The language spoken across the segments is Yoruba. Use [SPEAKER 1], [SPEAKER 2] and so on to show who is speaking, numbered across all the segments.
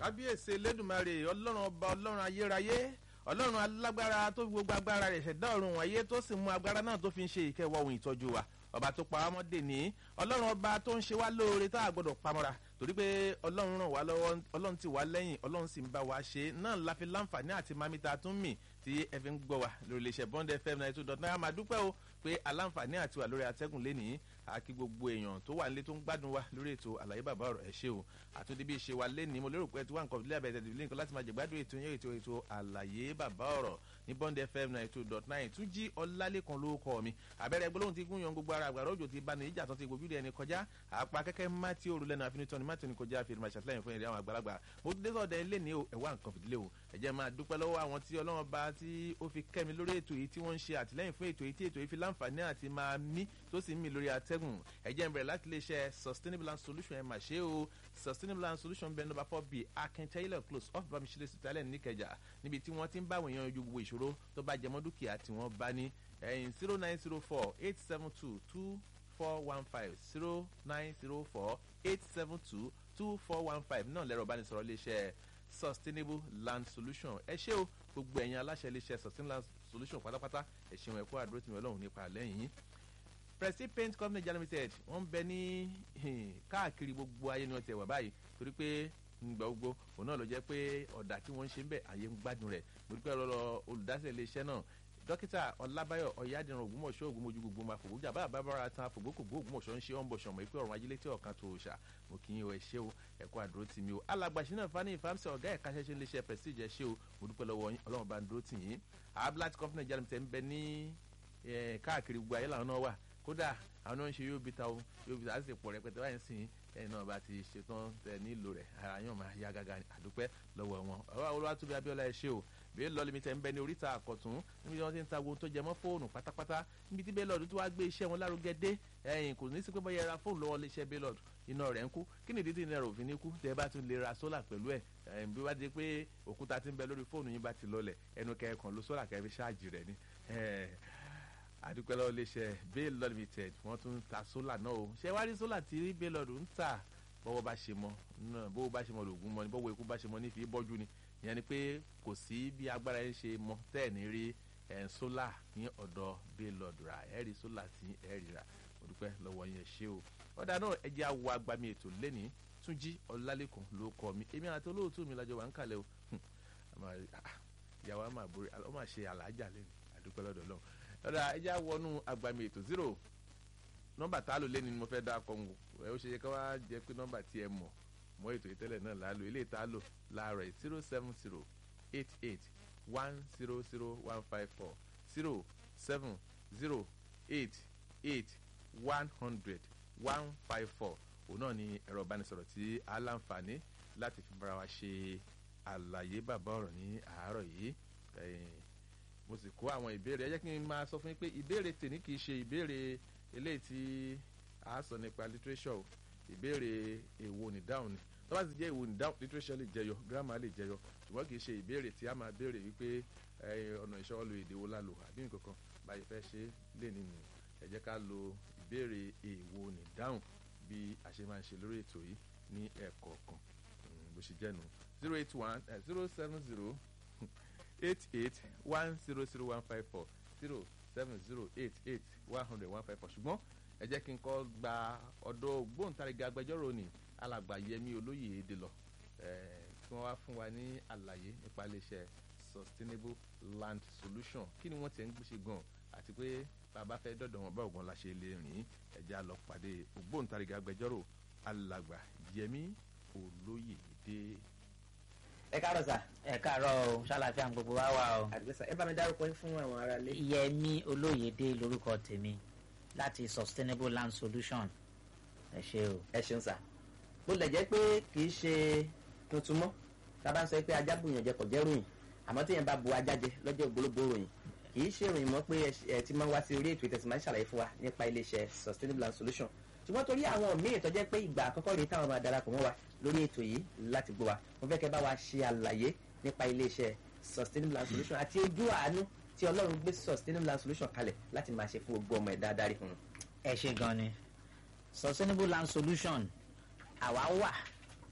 [SPEAKER 1] kábíyèsí elédùnmarè ọlọ́run ọba ọlọ́run ayérayé ọlọ́run alágbára tó fi gbogbo agbára rẹ̀ ṣẹ̀dá ọ̀run wáyé tó sì mú agbára náà tó fi ń ṣe ìkẹwọ́ ohun ìtọ́jú wa ọba tó pa ámọ́dé ní ọlọ́run ọba tó ń ṣe wá lóore tá a gbọ́dọ̀ pamọ́ra torí pé ọlọ́run ràn wá lọ́wọ́ ọlọ́run ti wá lẹ́yìn ọlọ́run sì ń bá wa ṣe náà la fi láǹfààní àti mamita tún mì tí ẹ fi ń gbọ́ wa lórí iléeṣẹ́ bond fm ninety two dot nine máa dúpẹ́ o pé aláǹfààní àti wà lórí atẹ́gùn lẹ́nìí àkí gbogbo èèyàn tó wà nílé tó ń gbádùn wa lórí ètò àlàyé bàbá ọ̀rọ̀ ẹ̀ ṣe o àtúndí bí ṣe wa lẹ́nìí mo lérò pé tí wà nǹkan ìdílé àbẹ̀tẹ̀ ìdílé nǹkan láti máa jẹ gbádùn ètò yẹn ètò ètò àlàyé bàbá ọ̀rọ̀ ní bond fm ninety two dot nine tún jí ọlálẹ́kan ló kọ́ mi àbẹ̀rẹ̀ gbólóhùn ti gún yan gbogbo ara àgbàrá òjò ti bá ní ìjà tó ti gbójú ẹni kọjá àpá kẹ́kẹ́ má tí òru lẹ́nu àfinitọ́ ni má tí ò ní kọjá fi ìrìnàṣà sílẹ̀ fún ìrìn àwọn àgbàlagbà mo dé sọ̀dọ̀ ẹ lẹ́ni o ẹ̀wá nǹkan fìdílé o ẹ jẹ́ máa dúpẹ́ lọ́wọ́ àwọn tí ọlọ́run bá tí ó fi kẹ́mi lórí ètò yìí tí wọ́n ń ṣe àtìlẹ́yìn fún ètò yìí tí ètò yìí fi láǹfààní àti máa mí tó sì ń mí lórí atẹ́gùn ẹ jẹ́ n bẹ̀rẹ̀ láti lè ṣe sustainable land solution ẹ̀ mà ṣe o sustainable land solution bẹ́ẹ̀ number four b akin taylor close off bamisile sitalẹ̀ níkẹjà níbi tí wọ́n ti ń bá àwọn èèyàn ojú gbogbo ìṣòro tó bá jẹmọ́ dúkìá tí wọ́n bá ní ẹ̀yìn zero nine zero four eight seven two two four one five zero nine zero four eight seven two two four one five náà lẹ́rọ ìbánisọ̀rọ̀ iléeṣẹ́ sustainable land solution ẹ ṣé o gbogbo ẹ̀yin aláṣẹ iléeṣẹ́ sustainable land solution pátápátá ẹ ṣeun ẹ̀kọ́ àdúró tìmọ̀ ọlọ́run nípa lẹ́yìn presti paint company jana limited wọ́n ń bẹ ní káàkiri gbogbo ayé ni wọ́n ti wà báyìí torí pé ngbà gbogbo òun náà ló jẹ́ pé ọ̀dà tí wọ́n ń ṣe ń bẹ̀ àyè ń gbádùn rẹ̀ mo dúpẹ́ lọ́lọ́ olùdásílẹ̀ iléeṣẹ́ náà dókítà ọlábáyọ ọyádìran ògbómọṣọ ògbómọjú gbogbo máa fògbójà bá àbábára tan fògbókògbó ògbómọṣọ ń ṣe ọ̀nbọ̀ṣọ mọ̀ pé ọ̀run ajílẹ̀ tí ọ̀kan tó ṣà mo kì í o ẹ ṣé o ẹ̀kọ́ àdúró tì mí o alàgbàṣí náà fani ìfàmìsẹ̀ ọ̀gá ẹ̀ka ṣẹṣẹ ńlẹṣẹ prestige ẹ ṣé o mo dúpẹ́ lọ́wọ́ yín ọlọ́run bá ń dúró tì yín ablat company jẹ́ ń bẹ ní káàkiri gbogbo ayé làwọn náà wà kódà àwọn náà ń ṣe yóò bí ta o yóò bí ta á sì pọ̀ rẹpẹtẹ báyìí sìn ẹ̀yin náà bá ti ṣetán tẹ nílò rẹ̀ ara yóò máa yá gágá àdúpẹ́ lọ́wọ́ wọn ọ̀rọ̀ olúwatóbi abíọ́lá ẹ ṣé o bẹ́ẹ̀ lọ limited ń bẹ ní oríta àkọ̀tún níbi tí wọ́n ti ń ta ohun tó jẹ mọ́ fóònù pátápátá níbi tí bẹ́ẹ̀lọ́ọ̀dù tó wá gbé iṣẹ́ wọn lárugẹ dé ẹ̀yìn kò ní sí pé bọ́yá ra fóònù lọ́wọ́ iléeṣẹ́ bẹ́ẹ̀lọ́ọ̀dù iná rẹ̀ ń kú kí nìdí tí ìnira òfin ní kú tẹ́ bá tún lè ra sólà pẹ̀lú ẹ̀ bí wá di pé òkúta ti ń bẹ lórí fóònù yín bá ti lọlẹ̀ ẹnu kẹ́ẹ̀kan ló sólà kẹ́ẹ̀ fi ṣáàjì rẹ̀ ni àdúpẹ́ lọ́wọ́ iléeṣẹ́ bẹ́ẹ̀lọ́ limited wọ́n tún ń ta sólà náà o ṣé wá rí sólà tí bẹ́ẹ̀lọ́ọ̀dù ń tà bọ́wọ́ bá ṣe mọ́ náà bọ́wọ́ bá ṣe mọ́ lògùn mọ́ ni bọ́wọ́ ikú bá ṣe mọ́ ní fi bọ́jú ni ìyẹn ni pé kò sí bí agbára yẹn ṣe mọ tẹ́ẹ̀ ní rí sólà ní ọ̀dọ̀ bẹ́ẹ̀lọ́ọ̀dù rà ẹ̀ rí sólà tí ẹ̀ rí rà mo dúpẹ́ lọ́wọ́ yẹn ṣé o ọ̀dà náà ẹ jẹ́ àwọ̀ agbami ètò lẹ́ni túnjí ọ̀làlẹ́kùn ló kọ́ mi èmi àti olóòtú mi lájọ wà ń kalẹ̀ o ìyàwó àmà àbúrò ọ máa ṣe àlàájà lẹ́nu àdúpẹ́ lọ́dọ̀ lọ́wọ́ ọ̀dà ẹ jẹ́ àwọnú agbami ètò zero nọ́mbà tá a lò lẹ́ni ni mo fẹ́ dá akọ ngò ẹ ó ṣe yẹ ká wá jẹ pé nọ́mbà tí ẹ mọ̀ mọ́ ètò ìtẹ́lẹ̀ náà là á lò eléyìí tá a lò láàárọ̀ zero seven zero eight eight one zero zero one five four zero seven zero eight eight one hundred one five four òun náà ni ẹ̀rọ ìbánisọ̀rọ̀ tí a láǹfààní láti fi bára wa ṣe àlàyé bàbá ọ̀rọ̀ ní àárọ̀ yìí mo sì kó àwọn ìbéèrè ẹ jẹ́ kí n máa sọ fún yín pé ìbéèrè tèmi kì í ṣe ìbéèrè eléyìí tí a sọ nípa literature o ìbéèrè èwo ní dáhùn ni tó bá ti jẹ́ èwo ní dáhùn literature lè jẹyọ grammar lè jẹyọ ṣùgbọ́n kì í ṣe ìbéèrè tí a máa béèrè wípé ọ̀nà ìṣọ́ lo èdè wo la lò àbí nǹkan kan báyìí fẹ́ ṣe lè nínú ẹ jẹ́ ká lo ìbéèrè èwo ní dáhùn bí a ṣe máa ń ṣe lórí ètò yìí ní ẹ̀kọ̀ọ̀kan bó ṣe jẹ́ nu zero eight one zero seven zero eight eight one zero zero one five four zero seven zero eight eight one hundred one five four ṣùgbọ́n ẹ jẹ́ kí n kọ́ gba ọ̀dọ̀ gbóǹtarìgì agbẹjọ́rò ní alàgbà yẹmi olóyè èdè lọ kí wọ́n wá fún wa ní àlàyé nípa iléeṣẹ́ sustainable land solution kí ni wọ́n ti ń gbéṣe gan àti pé bàbá fẹ́ dọ̀dọ̀ wọn bá ògbọ́n la ṣe lè rìn ẹ̀já lọ pàdé ògbóǹtarìgì agbẹjọ́rò alàgbà yẹmi olóyè èdè.
[SPEAKER 2] ẹ káàárọ̀ sà.
[SPEAKER 3] ẹ káàárọ̀ o ṣàlàfíà gbogbo wa wà o.
[SPEAKER 2] àdìgbẹ́sà ẹ bá mi dárúkọ yín fún àwọn ará ilé.
[SPEAKER 3] yẹmi olóyèdè lórúkọ tèmi láti sustainable land solution ẹ ṣe o.
[SPEAKER 2] ẹ ṣeun sà bó lè jẹ́ pé kì í ṣe tuntun mọ́ tábà ń sọ pé ajá bùyàn jẹ kò jẹ́ ròyìn àmọ́ tí yẹn bá bu ajá jẹ lọ́jọ́ ògbólógbó ròyìn kì í ṣe ròyìn mọ́ pé ẹ ti máa ń wá sí orí ètò ìtẹ̀sí máa ń ṣàlàyé fún wa nípa iléeṣẹ́ sustainable land solution ṣùgbọ́n torí àwọn míì tó jẹ́ pé ìgbà àkọ́kọ́ rèé táwọn máa darapọ̀ mọ́ wa lórí ètò yìí láti gbọ́ wa mo fẹ́ kẹ́ bá wa ṣe àlàyé nípa iléeṣẹ́ sustainable land solution àti ojú àánú tí ọlọ́run gbé sustainable land solution kalẹ̀ láti máa ṣe fún gbogbo ọmọ ẹ̀dá adarí fún un.
[SPEAKER 3] ẹ ṣe gan ni sustainable land solution àwa wà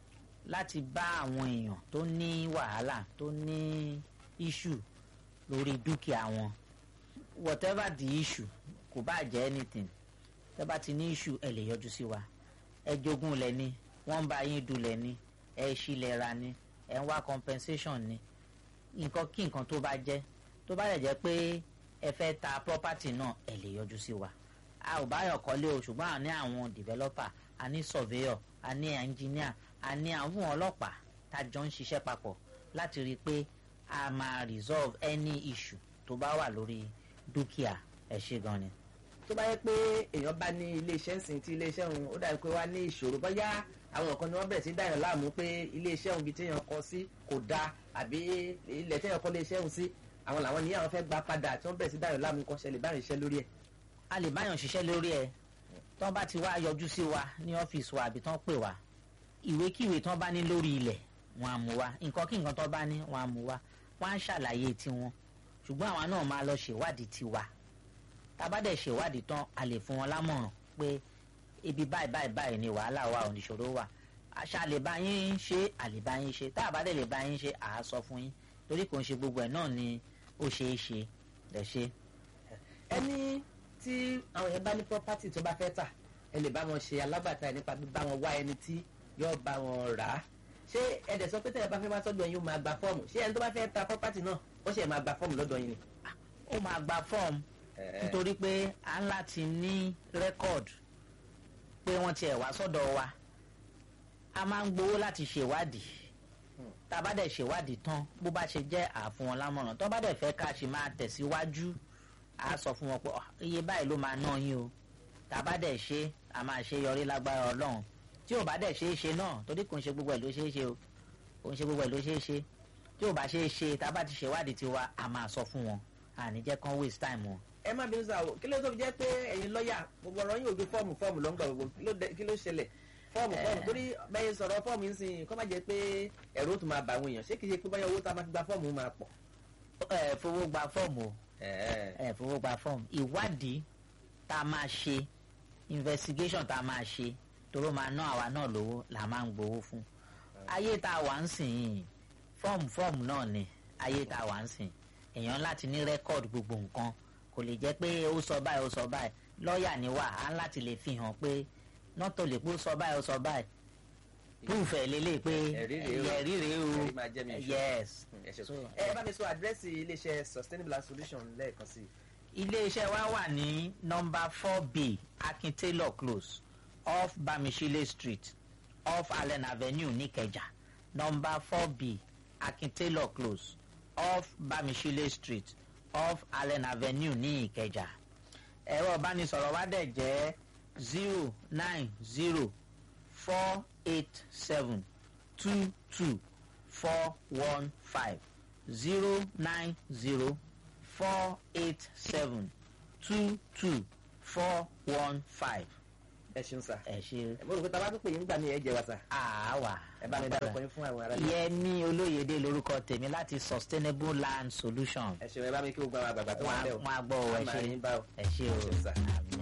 [SPEAKER 3] láti bá àwọn èèyàn tó ní wàhálà tó ní issue lórí dúkìá wọn whatever the issue kò bá jẹ́ anything tẹ́ bá ti ní issue ẹ lè yọjú sí wa ẹ jogún lẹ ní wọ́n ń bá yín dulẹ̀ ní ẹ ṣílẹ̀ ra ní ẹ ń wá compensation ní nǹkan kí nǹkan tó bá jẹ́ tó bá lè jẹ́ pé ẹ fẹ́ ta property náà ẹ lè yọjú sí wa a ò báyọ̀ kọ́lé o ṣùgbọ́n a ní àwọn developer a ní surveyor a ní engineer a ní àwọn ọlọ́pàá tá a jọ ń ṣiṣẹ́ papọ̀ láti rí i pé a máa resolve any issue tó bá wà lórí dúkìá ẹ ṣe gan ni.
[SPEAKER 2] tó bá yẹ pé èèyàn bá ní iléeṣẹ́ ń sìn tí iléeṣẹ́ òun ó dàbí pé wá ní ìṣòro bóyá àwọn kan ni wọ́n bẹ̀rẹ̀ sí dáyàn láàmú pé iléeṣẹ́ òun bíi téèyàn kọ sí kò dáa àbí ilẹ̀ téèyàn kọ́ iléeṣẹ́ òun sí àwọn làwọn ní àwọn fẹ́ gba padà tí wọ́n bẹ̀rẹ̀ sí dáyàn láàmú kan ṣẹlẹ̀ báyìí iṣẹ́ lórí ẹ̀.
[SPEAKER 3] a lè báyàn ṣiṣẹ́ lórí ẹ̀ tí wọ́n bá ti wá yọjú sí wa ní ọ́fíìsì wa àbí tí wọ́n pè wá ìwékíwé tí wọ́n bá ní lórí ilẹ̀ wọn á mú wa nǹkan kí nǹkan tí wọ́n bá ní wọn á mú wa wọ́n á ṣàlàyé tiwọn ṣùgbọ́n àwa náà máa lọ ṣèwádìí tiwa tá a bá dẹ̀ ṣèwádìí tán a lè fún wọn lámọ̀ràn pé ibi báyìí báyìí báyìí ni wàhálà wa ò ní ṣòro wà àṣà lè bá yín ṣe àlè bá yín ṣe tá a bá dẹ̀ lè bá yín ṣe àá sọ fún yín torí kò ń ṣe gbogbo ẹ̀ náà ni ó ṣeé ṣe lẹ̀ ṣe.
[SPEAKER 2] ẹni tí àwọn yẹn bá ní property tó bá fẹ́ tà ẹ lè bá wọn ṣe alábàtà ẹ nípa bíbá wọn wá ẹni tí yóò bá wọn rà á ṣé ẹ̀dẹ̀ sọ pé tẹ̀yẹ̀ bá fẹ́ máa tọ́jú ẹ̀yin ó máa gba fọ́ọ̀mù ṣé ẹni tó bá fẹ́ ta property náà ó ṣe máa gba fọ́ọ̀mù lọ́dọ̀ yín ni.
[SPEAKER 3] ó máa gba fọ́ọ̀mù nítorí pé a ń láti ní rẹ́kọ̀dù pé wọ́n tiẹ̀ wá sọ́dọ̀ wa a máa ń gbowó láti ṣèwádìí tá a bá dẹ̀ ṣèwádìí tán bó bá ṣe jẹ́ àfún wọn lámọ̀ràn tó bá dẹ̀ fẹ́ ká ṣe máa tẹ̀síwájú a sọ fún wọn pé iye báyìí ló máa ná yín o tá a bá dẹ̀ ṣe a máa ṣe yọrí lágbára ọlọ́run tí ò bá dẹ̀ ṣe é ṣe náà torí kò ń ṣe gbogbo ẹ̀ ló ṣe é ṣe o kò ń ṣe gbogbo ẹ̀ ló ṣe é ṣe tí ò bá ṣe é ṣe tá a bá ti ṣèwádìí tiwa a máa sọ fún wọn àní jẹ́ kán waste time wọn.
[SPEAKER 2] ẹ má bínú sáà o kí ló tó fi jẹ́ pé ẹ̀yin lọ́ọ̀yà gbogbo ọ̀rọ̀ yín ojú fọ́ọ̀mù fọ́ọ̀mù ló ń gbà gbogbo kí ló ṣẹlẹ̀ fọ́ọ̀mù fọ́ọ̀mù torí bẹ́ẹ̀ sọ̀rọ̀ fọ́ọ̀mù ń sìn kọ́ má jẹ́ pé ẹ̀rọ tó máa bà àwọn èèyàn ṣé kìí ṣe pé báyọ̀ owó tá a máa fi gba fọ́ọ̀mù máa pọ̀.
[SPEAKER 3] ẹ fowó gba fọ́ọ̀mù o ẹ fowó gba fọ́ọ̀mù ìwádìí tá a máa ṣe investigation tá a máa ṣe toró máa ná àwa náà lówó là máa ń gbowó fún ayé tá a wà ń sìn yìí fọ́ọ̀mù fọ́ọ̀mù náà ni ayé tá a wà ń sìn èèyàn láti ní rẹ́kọ̀dù gbogbo nǹkan kò lè jẹ́ pé ó sọ báyìí ó sọ báyìí lọ́ọ̀yà ni wà á láti lè fi hàn pé nọ́tò lè pé ó sọ báyìí ó sọ báyìí proof ẹ̀ lélẹ̀ pé ẹ̀rí rèé o yes.
[SPEAKER 2] ẹ bá mi sọ àdírẹ́sì iléeṣẹ́ sustainable and solution lẹ́ẹ̀kan sí i.
[SPEAKER 3] iléeṣẹ́ wa wà ní nọ́mbà four b akin taylor close off bamishile street off allen avenue nìkẹjà nọ́mbà four b akin taylor close off bamishile street off allen avenue ní ìkẹjà ẹ̀rọ ìbánisọ̀rọ̀ wa dẹ̀ jẹ́ zero nine zero four eight seven two two four one five zero nine zero four eight seven two two four one five.
[SPEAKER 2] ẹ ṣeun sá.
[SPEAKER 3] ẹ ṣe.
[SPEAKER 2] mo rò pé tábà tó pè yín gbà mí ẹ jẹ wa sá.
[SPEAKER 3] àwa.
[SPEAKER 2] ẹ bá mi dárúkọ yín fún àwọn ará ilé.
[SPEAKER 3] yẹmi olóyèdè lorúkọ tèmi láti sustainable land solution.
[SPEAKER 2] ẹ ṣeun ẹ bá mi kí o gba àwọn àgbàgbà tó wà ń bẹ̀ o.
[SPEAKER 3] wọn á gbọ́ ọ ẹ ṣe
[SPEAKER 2] a máa rí bá o.
[SPEAKER 3] ẹ ṣe o.
[SPEAKER 2] ẹ ṣeun sá.
[SPEAKER 3] àmì.